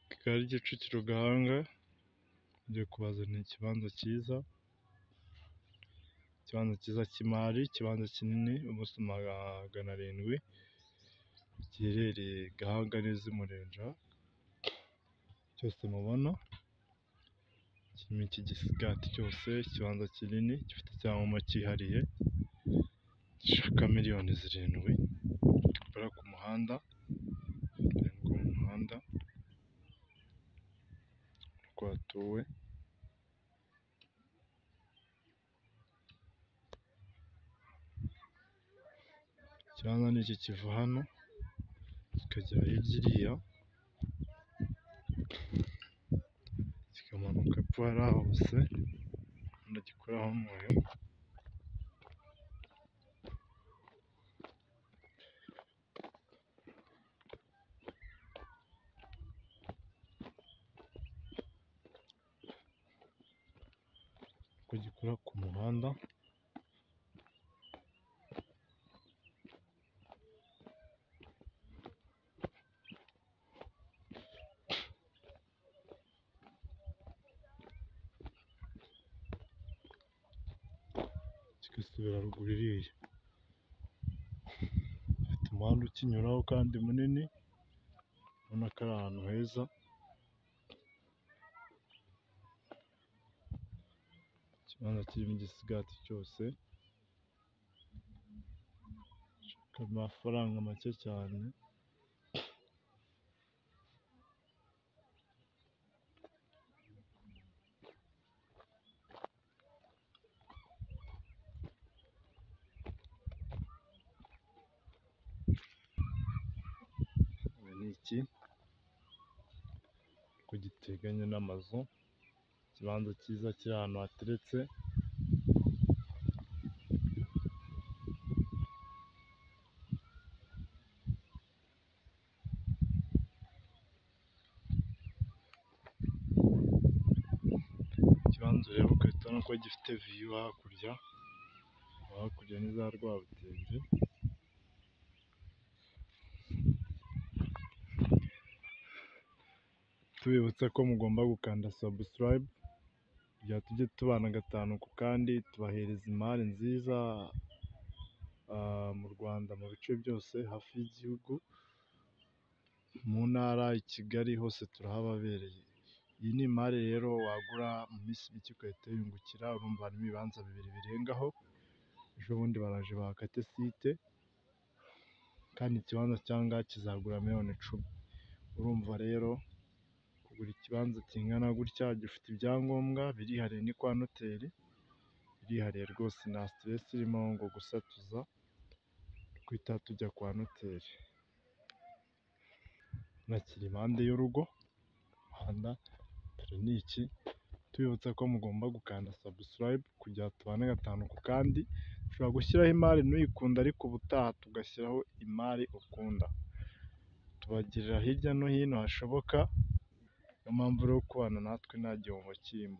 Kigali Kicukiro Gahanga bagiye kubazanira ikibanza cyiza, ikibanza cyiza cy'imari, ikibanza kinini ubuso magana arindwi, giherereye Gahanga neza i Murinja, cyose mubona kirimo iki gisigati cyose, ikibanza kinini gifite icyangombwa cyihariye gishaka miliyoni zirindwi, gikorera ku muhanda, ku muhanda ko hatuwe. Ikibanza ni iki kiva hano kikagera hirya iriya, kikamanuka epfo hariya hose, urabona gikuraho umwoyo, uko gikora ku muhanda. kigasubira ruguru iriya, gifite umuhanda ukinyuraho kandi munini, ubona ko ari ahantu heza. Ikibanza kirimo igisigati cyose, ku mafaranga make cyane. Ibi ni iki? Uko giteganye n'amazu, ikibanza cyiza kiri ahantu hateretse. Ikibanza ureba ugahita ubona ko gifite viyu hakurya, hakurya ni za Rwabugili. Tubibutsa ko mugomba gukanda sabusikarayibe, kugira tujye tubana gatanu ku kandi, tubahereza imari nziza mu Rwanda mu bice byose hafi y'igihugu, mu ntara, i Kigali hose turahababereye. Iyi ni imari rero wagura mu minsi mike ugahita wiyungukira, urumva harimo ibibanza bibiri birengaho, ejo bundi baraje bahakate site, kandi ikibanza cy'aha ngaha kizagura miliyoni icumi. Urumva rero kugura ikibanza kingana gutya gifite ibyangombwa, birihariye ni kwa noteri, birihariye rwose nta siteresi irimo ngo gusatuza, duhita tujya kwa noteri. Urabona kiri impande y'urugo, umuhanda, dore ni iki, tubibutsa ko mugomba gukanda sabusikarayibe, kugira ngo tubane gatanu ku kandi, ushobora gushyiraho imari nuyikunda ariko ubutaha tugashyiraho imari ukunda. Tubagirira hirya no hino hashoboka, niyo mpamvu rero kubana natwe nta gihombo kirimo.